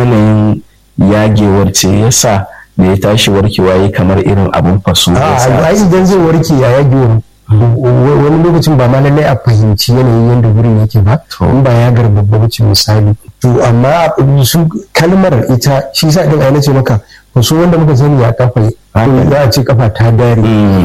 yanayin yagewar ce yasa da ya tashi warkewa ya kamar irin abin faso a idan zai warke a yagewar wani lokacin ba ma lallai a fahimci yanayin yadda wurin yake ba in ba ya garbabba wuce misali to amma su kalmar ita shi sa din aina ce maka wasu wanda muka sani ya kafa za a ce kafa ta dare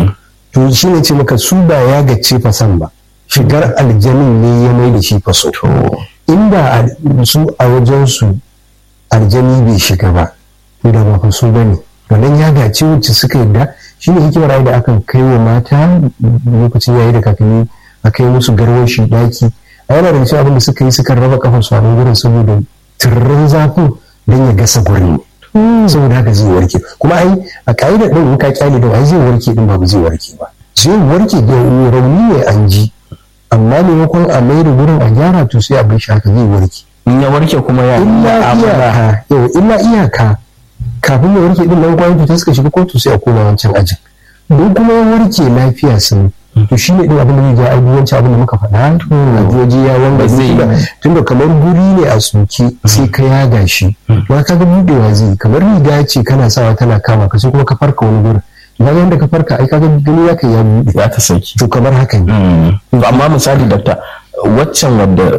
to shi ne ce maka su ba ya gace fasan ba shigar aljanin ne ya mai da shi faso inda su a wajen su aljani bai shiga ba da ba faso ba ne wannan ya gace wacce suka yadda shi ne hikimar da akan kai wa mata lokacin yayi da kakanni a kai musu garwashi daki a yana da cikin abin da suka yi suka raba kafar su a nan gurin saboda turrin zafin don ya gasa gurin saboda haka zai warke kuma ai a ka'ida din in ka kyale da ai zai warke din ba zai warke ba zai warke da rauni ne an ji amma maimakon a mai da gurin a gyara to sai a bar shi haka zai warke in ya warke kuma ya illa iyaka illa iyaka kafin ya warke din nan kwayoyin cuta suka shiga kotu sai a koma wancan ajin don kuma ya warke lafiya sun to shi ne din abin da zai ja ai wancan abin da muka faɗa to waje ya wanga zai tunda kamar guri ne a soke sai ka yaga shi ba ka ga budewa zai kamar riga ce kana sawa tana kama ka sai kuma ka farka wani gurin ba yanda ka farka ai kaga gani ya kai ya bude ya ta sauki to kamar haka ne amma misali dakta waccan wadda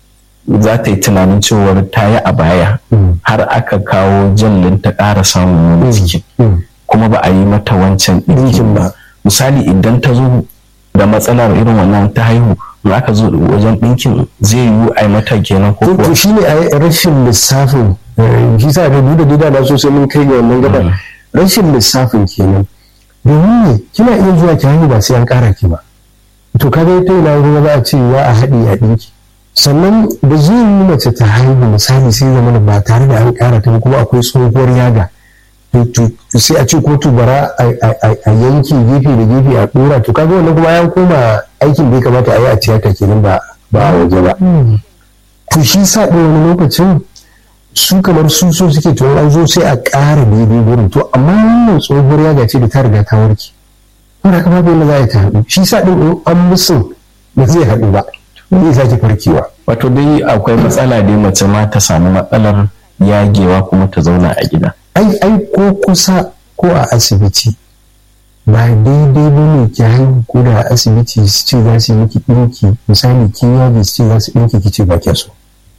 za ta yi tunanin cewar ta yi a baya har aka kawo jallin ta ƙara samun wani cikin kuma ba a yi mata wancan ɗinkin ba misali idan ta zo da matsalar irin wannan ta haihu za ka zo wajen ɗinkin zai yiwu a yi mata kenan ko kuwa to shine a rashin lissafin shi sa da duda duda na so sai mun kai ga wannan gaba rashin lissafin kenan domin ne kina iya zuwa ki haihu ba sai an ƙara ki ba to kaga ta ina ruwa za a ce wa a haɗi a ɗinki sannan da zai yi mace ta haihu misali sai zama ba tare da an ƙara ta kuma akwai tsohuwar yaga sai a ce ko tubara a yanki gefe da gefe a dora to kaga wannan kuma ya koma aikin da ya kamata a yi a tiyata kenan ba ba a waje ba to shi sa ɗin wani lokacin su kamar su so suke to an zo sai a ƙara daidai gurin to amma wannan tsohuwar yaga ce da ta riga ta warke wanda kama bai na za a ta haɗu shi sa ɗin an musu ba zai haɗu ba zai sake farkewa wato dai akwai matsala dai mace ma ta samu matsalar yagewa kuma ta zauna a gida ai ai ko kusa ko a asibiti ba daidai ba ne ki haihu ko da a asibiti su ce za su yi miki ɗinki misali kin yage su ce za su ɗinki ki ce ba kya so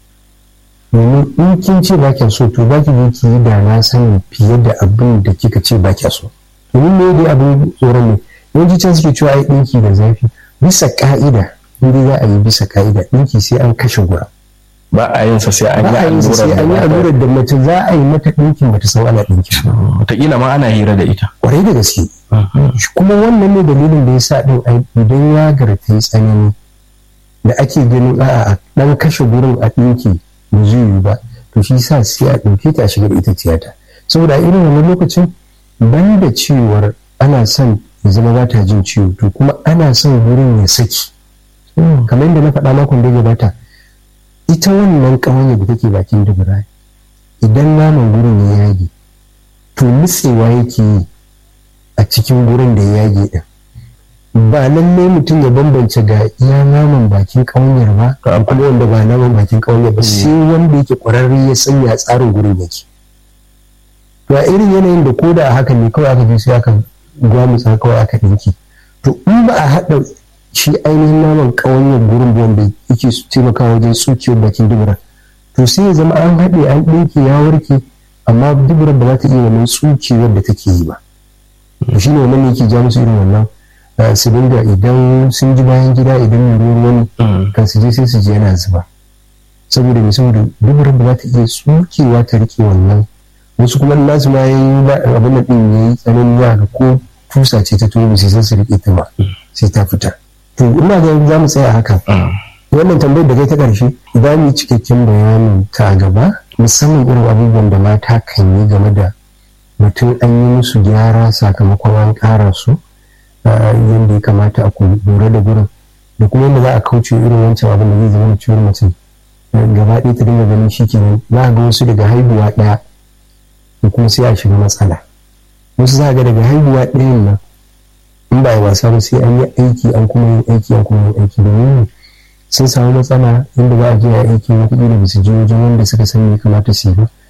domin in kin ce ba kya so to ba ki je ki yi da na sani fiye da abin da kika ce ba kya so domin me dai abin tsoron ne yawanci can suke cewa ai ɗinki da zafi bisa ka'ida in dai za a yi bisa ka'ida ɗinki sai an kashe gura ba a yin sa sai an yi allurar da mace za a yi mata ɗinkin bata san ana ɗinkin wataƙila ma ana hira da ita kwarai da gaske kuma wannan ne dalilin da ya sa ɗin idan ya garta yi tsanani da ake ganin a ɗan kashe gurin a ɗinki ba zai yi ba to shi sa sai a ɗauke ta shiga da ita tiyata saboda irin wannan lokacin ban da cewar ana son ya zama ba ta jin ciwo to kuma ana son gurin ya saki kamar yadda na faɗa makon da ya gabata ita wannan ƙawanya da take bakin dubura idan naman gurin ya yage to nutsewa yake yi a cikin gurin da ya yage din ba lallai mutum ya bambance ga iya naman bakin ƙawanyar ba kuma wanda ba naman bakin ƙawanyar ba sai wanda yake ƙwararre ya sanya tsarin gurin yake to a irin yanayin da ko da a haka ne kawai aka je sai aka gwamutsa kawai aka ɗinki to in ba a haɗa shi ainihin naman ƙawanyar gurin wanda yake taimakawa wajen tsukiyar bakin dubura to sai ya zama an haɗe an ɗinke ya warke amma duburar ba za ta iya wannan tsukewar da take yi ba to shi ne wannan ne yake ja musu irin wannan su dinga idan sun ji bayan gida idan mai ruwan wani kan su je sai su je yana zuba saboda mai saboda duburar ba za ta iya tsukewa ta rike wannan wasu kuma nasu ma ya yi abin da ɗin ya yi tsanani ya ga ko tusa ce ta tobe sai su rike ta ba sai ta fita to ina ga za mu tsaya haka wannan tambayar da kai ta ƙarshe za mu yi cikakken bayanin ta gaba musamman irin abubuwan da mata kan yi game da mutum an yi musu gyara sakamakon an ƙara su yadda ya kamata a lura da gurin da kuma yadda za a kauce irin wancan abin da zai zama da ciwon mutum gaba ɗaya ta dinga ganin shi kenan za a ga wasu daga haihuwa ɗaya da kuma sai a shiga matsala wasu za a ga daga haihuwa ɗayan nan in ba a wasa ba sai an yi aiki an kuma yin aiki an kuma yin aiki domin sun samu matsala inda za a je a aiki wata da ba su je wajen wanda suka san me kamata su yi